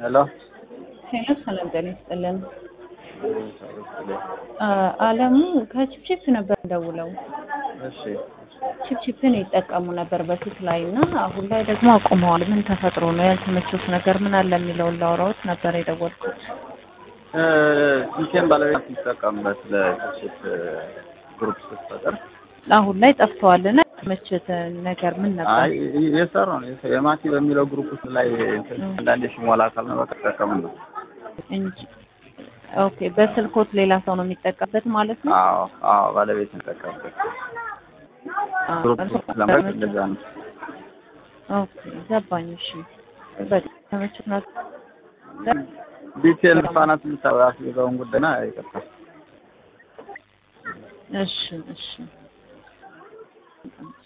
ሄሎ ሄሎ ሰላም ጤና ይስጥልን። አለሙ ከቺፕቺፕ ነበር ደውለው እሺ ቺፕቺፕን ይጠቀሙ ነበር በፊት ላይ እና አሁን ላይ ደግሞ አቁመዋል። ምን ተፈጥሮ ነው ያልተመቾት ነገር ምን አለ የሚለውን ላውራዎት ነበር የደወልኩት። ስልኬን ባለቤት ሲጠቀምበት ለስልክ ግሩፕ ስትፈጥር አሁን ላይ ጠፍተዋልና ያልተመቾት ነገር ምን ነበር? አይ የሰራው ነው የማቲ በሚለው ግሩፕ ውስጥ ላይ እንትን አንዳንዴ ሽሞላ አካል ነው በቃ ተጠቀምን ነው እንጂ ኦኬ፣ በስልኮት ሌላ ሰው ነው የሚጠቀምበት ማለት ነው። አዎ አዎ ባለቤት እንጠቀምበት ግሩፕ ውስጥ ለማለት እንደዛ ነው ኦኬ ገባኝ። እሺ በቃ ተመቾት ነገር ዲቴል ፋናት የምታስገባውን ጉዳይና ይቀጥላል እሺ እሺ